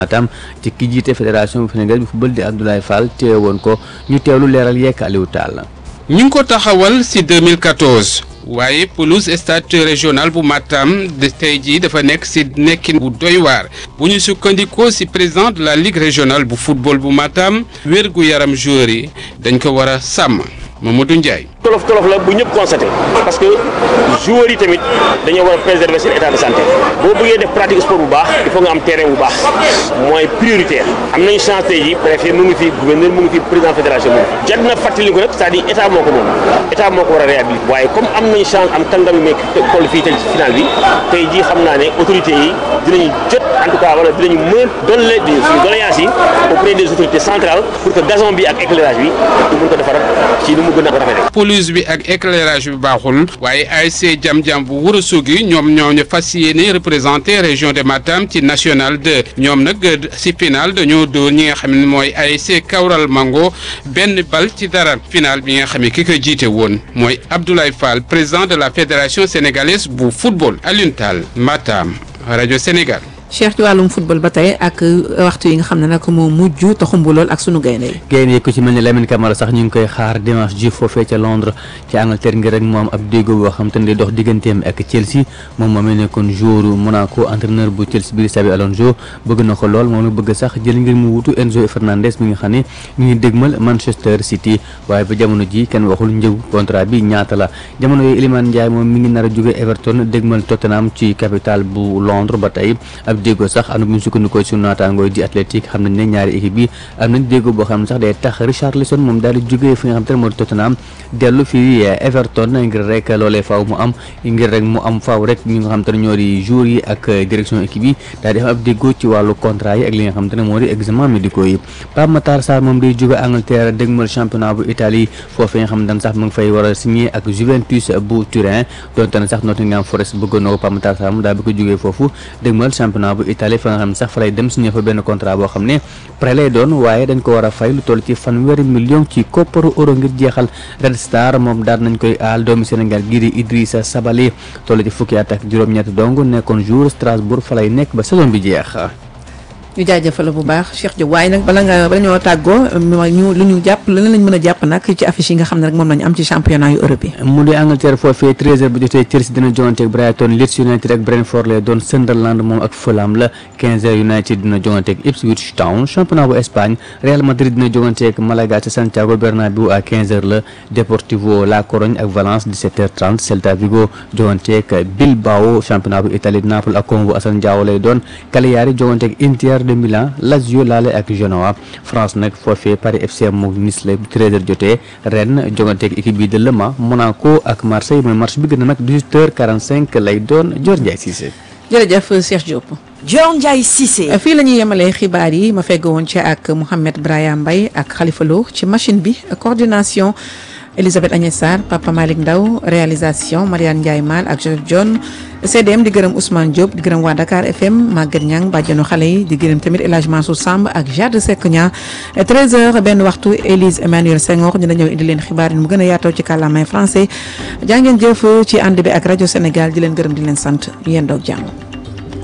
tam ci ki jiite fédération bu Sénégal bi football di Abdoulaye Fall teewoon ko ñu teewlu leeral yekk Aliou Tall. ñu ngi ko taxawal ci 2014 waaye pelouse stade régional bu Matam de tey jii dafa nekk ci nekkin bu doy waar bu ñu sukkandikoo ci président de la ligue régionale bu football bu Matam wér gu yaram joueur yi dañ ko war a sàmm Mamadou Ndiaye. tolof tolof la bu ñëpp constaté parce que joueurs yi tamit dañoo war a préserver seen état de santé boo bëggee def pratique sport bu baax il faut nga am terrain bu baax mooy prioritaire am nañu chance tey ji préfet mu ngi fi gouverneur mu ngi fi président fédération mu ngi fi jot na fàttali ko nag c'est-à-dire état moo ko moom état moo ko war a réhabiliter waaye comme am nañu chance am kàngam yu nekk toll fii tey ci final bi tey jii xam naa ne autorités yi dinañu jot en tout cas wala dinañu mën a dolle di suñu doléance yi auprès des autorités centrales pour que gazon bi ak éclairage bi ñu mën ko defaral ci ni mu gën a rafetee pelouse bi ak éclairage bi baaxul waaye ASC jam-jam bu Ourossogui ñoom ñoo ñu fas yéene représenté région de Matam ci national 2 ñoom nag si final dañoo dóor ñi nga xam ne mooy ASC Kawral Mango benn bal ci dara final bi nga xam ne ki ko jiite woon mooy Abdoulaye Fall président de la fédération sénégalaise bu football Alioune Tall Matam rajo Sénégal. Cheikh ci wàllum football ba tey ak waxtu yi nga xam ne nag moo mujj te xumbu lool ak sunu gaynde yi gaynde yi ku ci mel ni Lamine Camara sax ñu ngi koy xaar dimanche ji foofee ca Londres ci Angleterre ngir rek moom ab déggoo boo xam te ne day dox digganteem ak Chelsea moom moom nekkoon joueur Monaco entraîneur bu Chelsea bi Xabi Alonso bëgg na ko lool moom la bëgg sax jël ngir mu wutu Enzo Fernandez mi nga xam ne mi ngi dégmal Manchester City waaye ba jamono ji kenn waxul njëgu contrat bi ñaata la jamono yooyu Iliman Ndiaye moom mi ngi nar a jóge Everton dégmal Tottenham ci capitale bu Londres ba tey déggoo sax am na bu ñu sukkandikoo ci naataangoo di Athletic xam nañ ne ñaari équipe yi am nañ déggoo boo xam ne sax day tax Richarlison moom daal di jógee fi nga xam te ne moo di Tottenham dellu fii Everton ngir rek loolee faaw mu am ngir rek mu am faaw rek ñi nga xam te ne ñoo di joueurs yi ak direction équipe yi daal di am ab déggoo ci wàllu contrat yi ak li nga xam te ne moo di examen médicaux yi Pape Matar Sarr moom day jóge Angleterre dégmal championnat bu Italie foofu nga xam ne sax mu ngi fay war a signé ak Juventus bu Turin donte ne sax Nottingham Forest bëggoon na ko Pape Matar Sarr moom daal bi ko jógee foofu dégmal championnat bu Italie fa nga xam ne sax fa lay dem signé fa benn contrat boo xam ne prêt lay doon waaye dañ ko war a fay lu toll ci fanweeri million ci kopparu euro ngir jeexal Red Star moom daal nañ koy aal doomi Sénégal gii di Idrissa Sabali toll ci fukki at ak juróom-ñett dong nekkoon jour Strasbourg fa lay nekk ba saison bi jeex. ñu jaajëfal bu baax Cheikh Diop waaye nag bala nga bala ñoo tàggoo ñu lu ñu jàpp leneen lañ mën a jàpp nag ci affiche yi nga xam ne rek moom lañu am ci championnat yu Europe yi mu di Angleterre foofee 13h bu jotee Chelsea dina jongante ak Brighton Leeds United ak Brentford lay doon Sunderland moom ak Fulham la 15h United dina jongante ak Ipswich Town championnat bu Espagne Real Madrid dina jongante ak Malaga ci Santiago Bernabéu à 15h la Deportivo La Corogne ak Valence 17h30 Celta Vigo jongante ak Bilbao championnat bu Italie Naples ak Como bu Assane Diao lay doon Cagliari jongante ak Inter de Milan Lazio laale ak Genoa France nag foofee Paris FC mu Nice la 13h jotee Rennes jongante ak équipe bi de Le Mans Monaco ak Marseille mooy match bi gën a nag 18h45 lay doon Dior Ndiaye Cissé. jërëjëf Cheikh Diop. Dior Ndiaye Cissé. fii la ñuy yemalee xibaar yi ma fegg woon ci ak Mouhamed Braya Mbaye ak Khalifa Lo ci machine bi coordination. Elisabeth Agnès Sarr Papa Malick Ndaw réalisation Mariane Ndiaye Mal ak Joseph John CDM di gërëm Ousmane Diop di gërëm waa Dakar FM Maguette Niang bàjjenu xale yi di gërëm tamit El Hadj Mansour Samb ak Jade Seck Niang 13h benn waxtu Élise Emmanuel Senghor dina ñëw indi leen xibaar yi mu gën a yaatoo ci kàllaamay français jaa ngeen jëf ci ànd bi ak rajo Sénégal di leen gërëm di leen sant yéen doog jàmm.